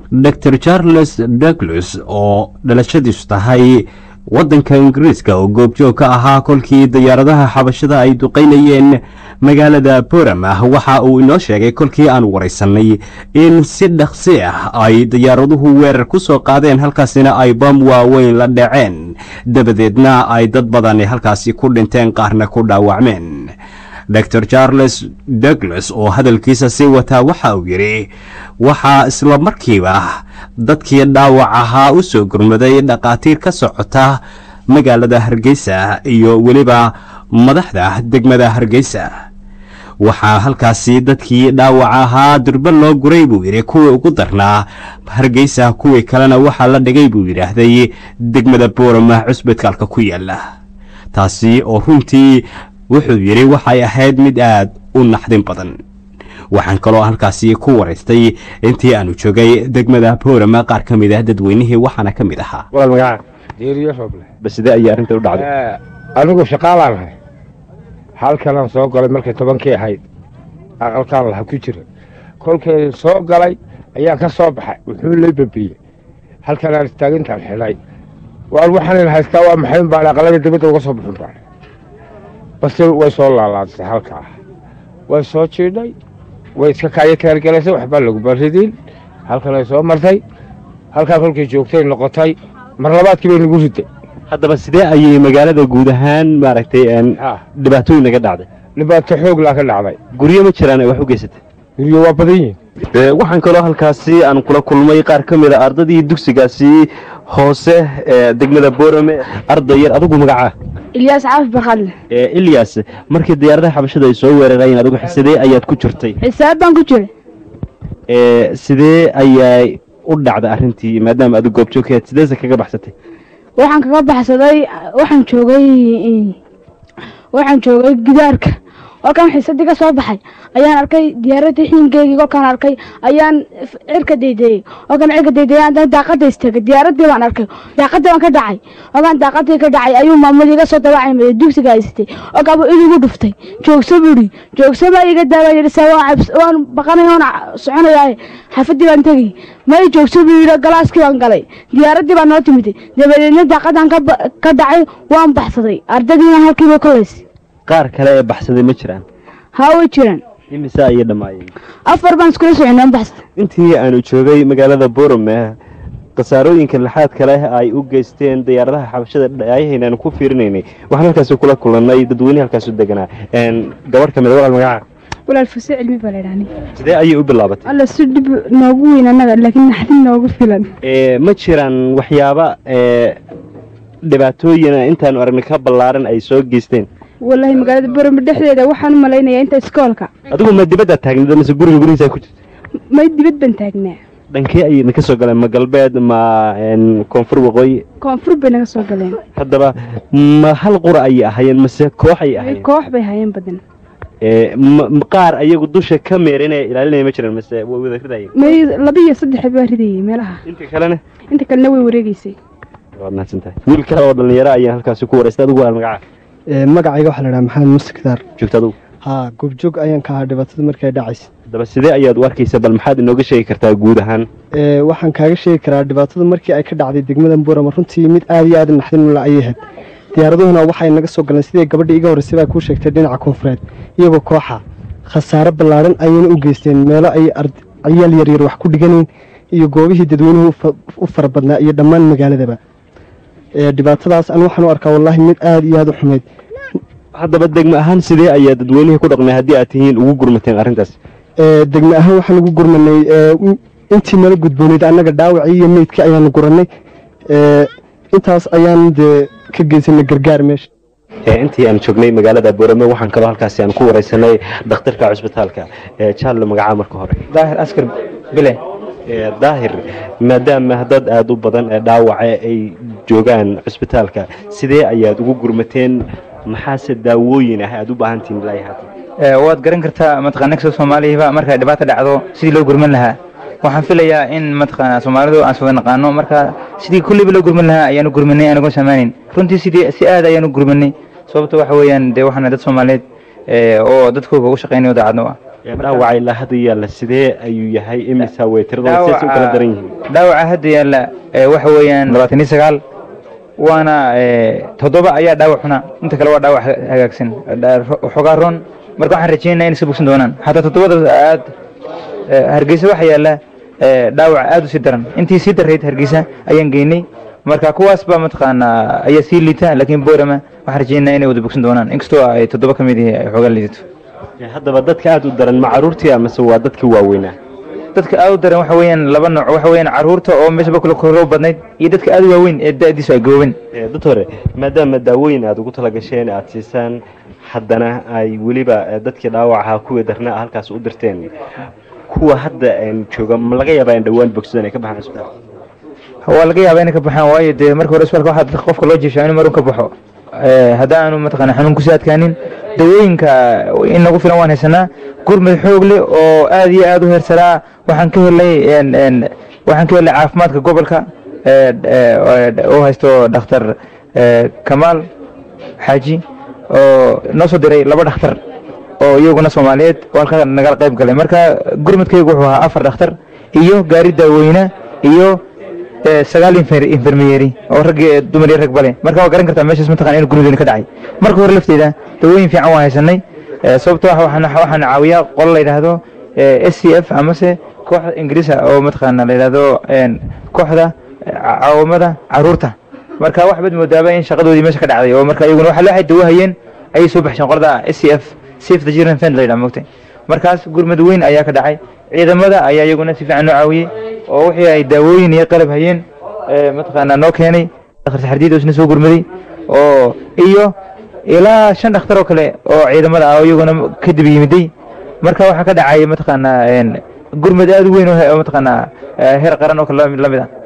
dor charles douglas oo dhalashadiisu tahay waddanka ingiriiska oo goobjoog ka ahaa kolkii diyaaradaha xabashada ay duqaynayeen magaalada boramah waxa uu inoo sheegay kolkii aan waraysanay in si dhaqsi ah ay diyaaraduhu weerar ku soo qaadeen halkaasina ay bam waaweyn la dhaceen dabadeedna ay dad badani halkaasi ku dhinteen qaarna ku dhaawacmeen dor charles douglas oo hadalkiisa sii wataa waxa uu yidhi waxaa isla markiiba dadkii dhaawac ahaa u soo gurmaday dhakhaatiir ka socota magaalada hargeysa iyo weliba madaxda degmada hargeysa waxaa halkaasi dadkii dhaawac ahaa durba loo guray buu yidhi kuwii ugu darnaa hargeysa kuwii kalena waxaa la dhigay buu yidhaahday degmada boorama cusbitaalka ku yaala taasi oo runtii wuxuu yidhi waxay ahayd mid aad u naxdin badan waxaan kaloo halkaasi ku waraystay intii aanu joogay degmada boorama qaar ka mid ah dadweynihii waxaana ka mid ahaa walaal magaca deeriyo roble ba sidee ayay arrinta u dhacday anigu shaqaalaan ahay halkanaan soo galay markay tobankii ahayd aqalkaan laha ku jira kolkay soo galay ayaan ka soo baxay wuxuu lay babiyey halkanaan istaagintaan xidhay waan waxaanan haystaa waa maxayn baan aqalada dibadda uga soo bixin baan base way soo laalaadisay halkaa way soo jiidhay way iska kaayo teergalaysay waxbaa lagu baridin halkan ay soo martay halkaa kolkay joogtay noqotay mar labaadkii bay nagu riday haddaba sidee ayay magaalada guud ahaan maaragtay dhibaatooyin naga dhacday dhibaato xoog laa ka dhacday guryo ma jiraan ay wax u geysatay guryo waa badan yihin waxaan kaloo halkaasi aan kula kulmay qaar ka mid a ardadii dugsigaasi hoose ee degmada boorame arday yar adigu magacaa ilyaas caafi barkadle ilyas markii diyaaradaha xabashada ay soo weerarayeen adigu sidee ayaad ku jirtay xisaab baan ku jiray sidee ayay u dhacday arrintii maadaama adigu goobjoogkeed sideese kaga baxsatay waxaan kaga baxsaday waxaan joogay waxaan joogay gidaarka kolkaan xiisadii ka soo baxay ayaan arkay diyaaradii xiinkeygii kolkaan arkay ayaan cirka daydeeyey kolkaan cirka daydeeyey haddana daaqada istaagay diyaaradii baan arkay daaqadii baan ka dhacay kolkaan daaqadii ka dhacay ayuu maamul iga soo dabacay dugsiga haysatay kolkaan buu idigu dhuftay joogso buuri joogso baa iga daaba yidhi saa waan waan baqanay waan soconayaa xaafadii baan tegay may joogso buu yidhi galaaskii baan galay diyaaradii baa noo timid dabadeedna daaqadan ka dhacay waan baxsaday ardadiina halkiiba kolaysay qaar kale ee baxsaday ma jiraan haa way jiraan imise ayay dhammaayeen afar baan iskula soconay aan baxsaday intii aanu joogay magaalada boorame khasaarooyinka laxaad kale ay u geysteen diyaaradaha xabashada dhaayahayna aanu ku fiirinaynay waxaan halkaasi kula kulannay dadweyne halkaas u deganaa gabadh ka mid walaal magaca walaal fuse cilmi baa laydhahni sidee ayay u bilaabatay alla si dhib noogu weyn annaga laakiin naxdin noogu filan ma jiraan waxyaaba dhibaatooyina intaanu aragnay ka ballaaran ay soo geysteen wallaahi magaalada borome dhexdeeda waxaan u malaynayaa inta iskoolka adigu ma dibadda taagnida mise guriga gurihiisa ku jirta may dibad baan taagnaa dhankee ayay idinka soo galeen ma galbeed ma koonfur waqooyi koonfur bay naga soo galeen haddaba ma hal qura ayay ahaayeen mase koox ayay ahaayeen koox bay hayeen badan qaar ayagu dusha ka meerinaya ilaalinaya ma jiraan mase way wada ridayeen may laba iyo saddex baa ridayay meelaha inta kalena inta kalena way wareegeysay waad mahadsantahay wiil kale oo dhalinyaro ayaan halkaasi ku waraystay adigu waa magaca magacayga waxaa la dhaha maxamed muuse kidaar joogta adigu haa goobjoog ayaan ka ahaa dhibaatada markay dhacaysa haddaba sidee ayaad u arkaysa bal maxaad inooga sheegi kartaa guud ahaan waxaan kaaga sheegi karaa dhibaatada markii ay ka dhacday degmada buurama runtii mid aad iyo aad naxdinula ayay ahayd diyaaraduhuna waxay naga soo galeen sidii gabadhii iga horreysay baa kuu sheegtay dhinaca koonfureed iyagoo kooxa khasaare ballaaran ayayna u geysteen meelo ay ciyaal yaryar wax ku dhiganayn iyo goobihii dadweynuhu u fara badnaa iyo dhammaan magaaladaba dhibaatadaas an waxaan u arkaa wallaahi mid aad iyo aad u xumayd haddaba degme ahaan sidee ayaa dadweynihii ku dhaqmay haddii aad tihiin ugu gurmateen arrintaas degme ahaan waxaan ugu gurmanay intii nala gudbooneyd annaga dhaawacii iyo meydkii ayaanu gurannay intaas ayaan dee ka geysanay gargaar meesha intii aan joognay magaalada boorame waxaan kaloo halkaasi aan ku wareysanay dhakhtarka cusbitaalka jaarle magacaa marka hore daahir askar bile daahir maadaama dad aada u badan ee dhaawace ay joogaan cusbitaalka sidee ayaad ugu gurmateen maxaase daawooyin ah aada u baahantihin ilaa haatan waad garan kartaa mataqana nagso soomaaliyaba markay dhibaata dhacdo sidii loo gurman lahaa waxaan filayaa in mataqaana soomaalidu aan wada naqaano marka sidii kulliba loo gurman lahaa ayaanu gurmanay anagoon saamaanin runtii sidii si aad ayaanu gurmanay sababta waxa weeyaan dee waxaana dad soomaaliyeed oo dadkooga ugu shaqaynayo daacadno ah dhaawaca ilaa hadda yaalla sidee ayuu yahay imisa way tiradooda sidaas u kala daran yihiin dhaawaca hadda yaalla ee waxa weeyaan labaatan iyo sagaal waana ee, toddoba ayaa dhaawac xuna inta kale waa dhaawac ha- hagaagsan Dha- ro- waxoogaa roon marka waxaan rajeynaa inay iska bogsan doonaan xataa toddobada aad ee, hargeysa waxaa yaalla ee, dhaawac aad u sii daran intii sii darayd hargeysa ayaan geynay marka kuwaas baa mataqaanaa ayaa sii liita laakiin boorama waxaan rajeynaa inay wada bogsan doonaan inkastoo ay toddoba ka mid yihiin ay xoogaa liidato haddaba dadka aada u daran ma caruurtii amase waa dadka waaweynaa dadka aad u daran waxa weeyaan laba nooc waxa weeyaan caruurta oo meeshaba kula koroo badnayd iyo dadka aad u waaweyn ee da'diisu ay gaboobeen Eh, dad hore maadaama daawooyin aada ugu talagasheen aada siisaan haddana ay weliba eh, dadkii dhaawacaha kuwii darnaa halkaas u dirteen kuwa hadda een, jooga ma laga yaabaa in dhowaan bogsadaan ay ka baxaan isbitaalka waa laga yaabaa inay ka baxaan waayo dee marka hore isbitaalka waxaa dadka qofka loo jiishaa inuu marun ka baxo Eh, haddaanu mataqaana xanuun kusii adkaanin dawooyinka in nagu filan waan haysanaa gurmad xoog leh oo aad iyo aad u heersaraa waxaan ka helay en- en, waxaan ka helay caafimaadka gobolka eh, eh, oo haysto dhakhtar eh, kamaal xaaji oo noo soo diray laba dhakhtar oo iyaguna soomaaliyeed oo halkaa nagala qayb galay marka gurmadkaygu wuxuu ahaa afar dhakhtar iyo gaari daaweyne iyo eh, sagaal infer- infermiyeri oo rag iyo dumar iyo rag bale marka waa garan kartaa meeshaas mataqana in gurmadweyne ka dhacay marka hore lafteeda dawooyin fiican waan haysanay eh, sababtoo ah waxaan waxaan caawiyaa qolo la yidhaahdo s c f amase kooxda ingiriisa oo mataqaana la yidhaahdo en, kooxda eh, ca- caawamada caruurta marka wax bad moodaaba in shaqadoodii meesha ka dhacday oo marka iyaguna waxa waxay dawo hayeen ayay soo baxsheen qolada s c f safe the children fund la yidhaha mogtay markaas gurmad weyn ayaa ka dhacay ciidamada ayaa iyaguna si fiican noo caawiyey oo wixii ay daawooyin iyo qalab hayeen ee mataqaanaa noo keenay dhakhtar saxardiid oo isna soo gurmaday oo iyo ilaa shan dhakhtar oo kale oo ciidamada ah oo iyaguna kadib yimiday marka waxaa ka dhacay mataqaanaa en, gurmad aad u weyn oo he- oo mataqaanaa eh, heer qaran oo kale la mid la mid ah